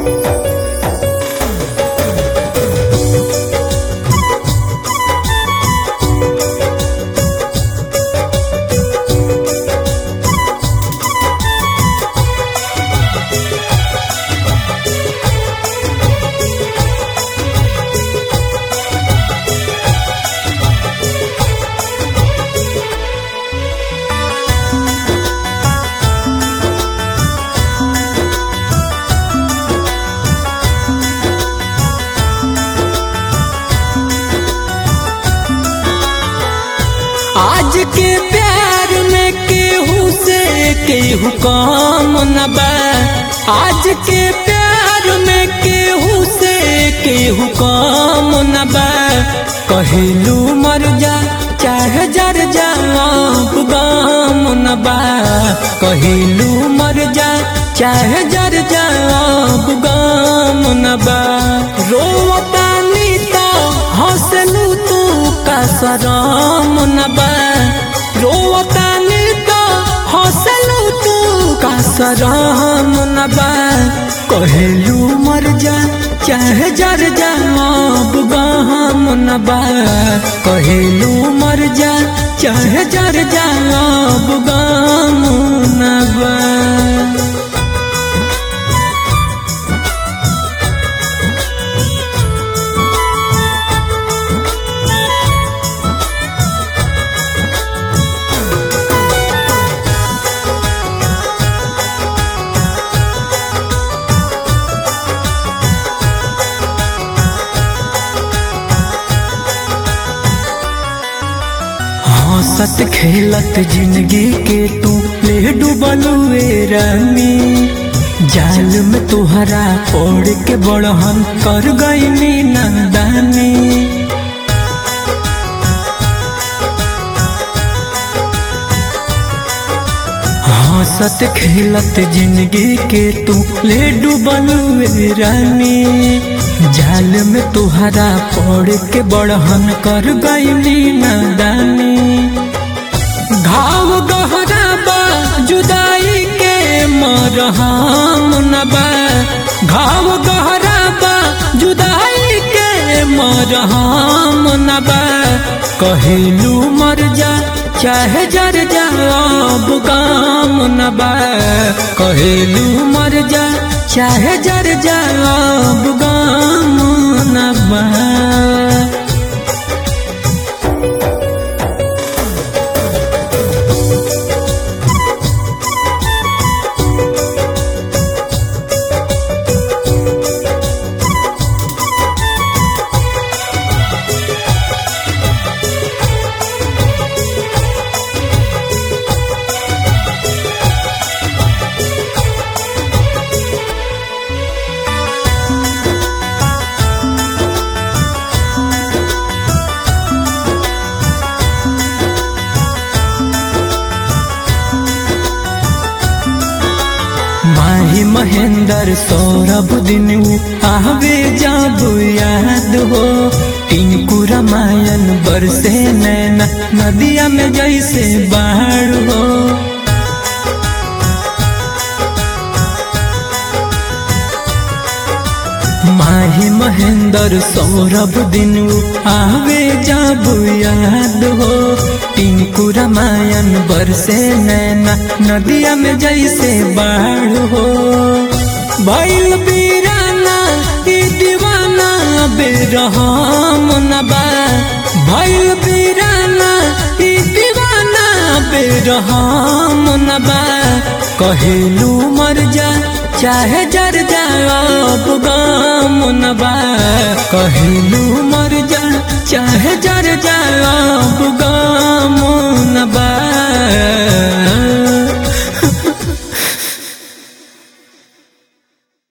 आज के प्यार में केहू से केहू कम न बा आज के प्यार में केहू से केहू कम न बा कहिलू मर जा चाहे जर जा अब गम न बा कहिलू मर जा चाहे जर जा अब गम न बा रोवता नीता हंसलू तू का सरम न बा रोवता नीता हंसलू तू का सरम न बा कहेलू मर जा चाहे जर जा अब गहम न बा कहेलू मर जा चाहे जर जा अब गम न बा हंसत खेलत जिंदगी के तू ले डूबलुए रानी जाल में तुहरा ओढ़ के बड़हन कर गई नंदानी हंसत खेलत जिंदगी के तू ले डूबलुए रानी जाल में तुहरा पड़ के बड़हन कर गई नदानी घाव गहरा बा जुदाई के मरहम न बा घाव गहरा बा जुदाई के मरहम न बा कहिलू मर जा चाहे जर जा अब गाम न बा कहिलू मर जा चाहे जर जा अब गाम न बा माही महेंद्र सौरभ दिन आवे जब याद हो टिंकू रामायण बरसे नैना नदिया में जैसे बाढ़ हो माही महेंद्र सौरभ दिन आवे जब याद हो टिंकू रामायण बरसे नैना नदिया में जैसे बाढ़ हो भैल बीराना ई दीवाना बेरहम न बा भैल बीराना ई दीवाना बेरहम न बा कहेलू मर जा चाहे जर जा अब गम न बा कहेलू मर जा चाहे जर जा अब गम